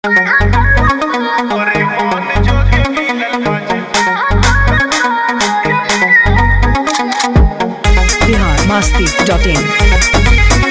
Bihar Masti dot in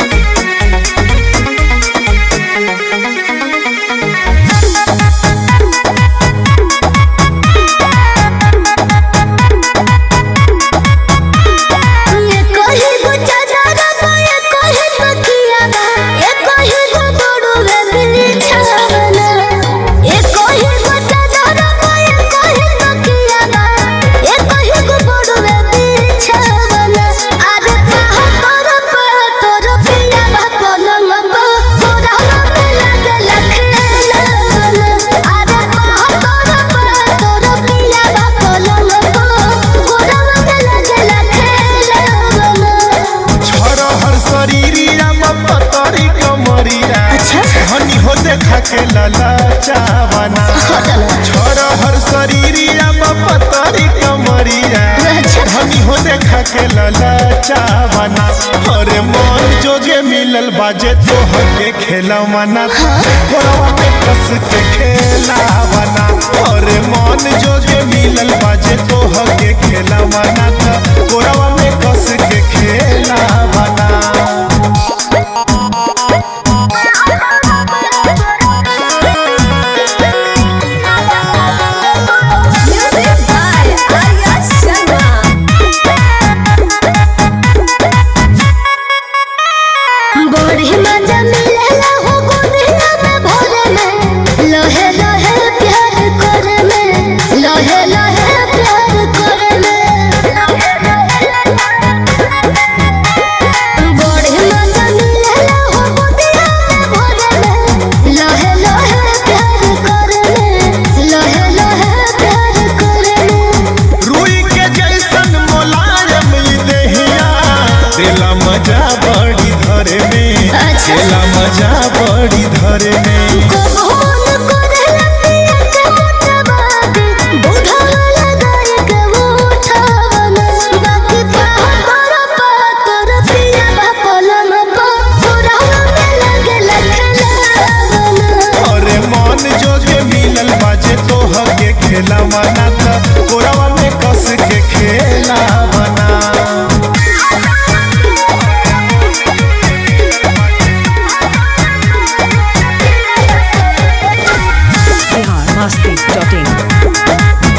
ये कही गो चादर बा ये कही तकिया बा ये कही गो बड़ो रे बिछावना ये कही गो चादर बा ये कही तकिया बा ये कही गो बड़ो रे बिछावना अरे कहा तोर पे तोर पिया बा पलंग बा तोरा में लगे लखेला अरे कहा तोर पे तोर पिया बा पलंग बा तोरा में लगे लखेला छोरो हर शरीरिया में पतरी कमरिया अच्छा। हनी हो देखा के लाला चावना छोरो हर शरीरिया में पतरी कमरिया अच्छा। हनी हो देखा के लाला चावना अरे मन जोगे मिलल बाजे तो हके खेला मना कोरवा में कस के खेला बना अरे मन जोगे मिलल बाजे तो हके खेला मना कोरवा में कस के खेला बना Music by Arya Sharma. बड़ी मजा मिलेला हो गोदिया में भरे में लहे लहे प्यार करे में लहे लहे प्यार करे में बड़ी मजा मिलेला हो गोदिया में भरे में लहे लहे प्यार करे में लहे लहे प्यार करे में रुई के जैसन मोलायम ई देहिया दिला मजा बड़ी धरे में अच्छा। दिला मजा बड़ी धरे में कबहन करेला पिया के मोटबादी, बुढ़ावा लगाई के उठावना। बाकी पातर पातर पिया बा पलंग पा, बुढ़ावा में लगेला खेलावना। अरे मन जोगे मिलल बाजे तो हके खेला मना त कोरवा में कस के खेला बना बिहार मस्ती डॉट इन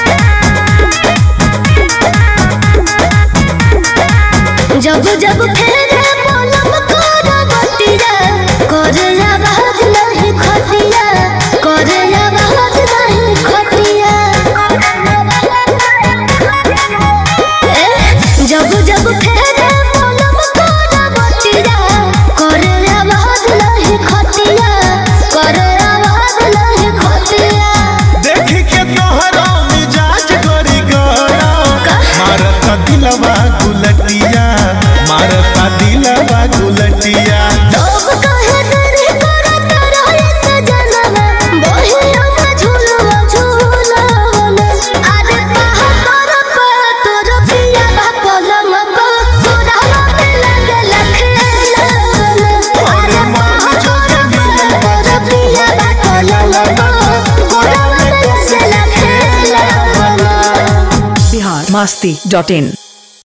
जब जब फेरे पलम कोरा बटिया करे आवाज नहीं खटिया करे आवाज नहीं खटिया ए, जब जब फेरे पलम कोरा बटिया करे आवाज नहीं खटिया करे आवाज नहीं खटिया देख के तोहरा मिजाज गरी गया मारता दिलवा गुलटिया मारता दिलवा गुलटिया लोग कहे तेरे करत रहे सजनवा बहिया में झूलवा झूलवना अरे कहा तोर पे तोर पिया बा पलंग पा तोरा में लगे लखेलवना अरे मन जोगे मिलल बाजे तो हके खेला मना कोरवा में कस के खेला बना बिहार मस्ती डॉट इन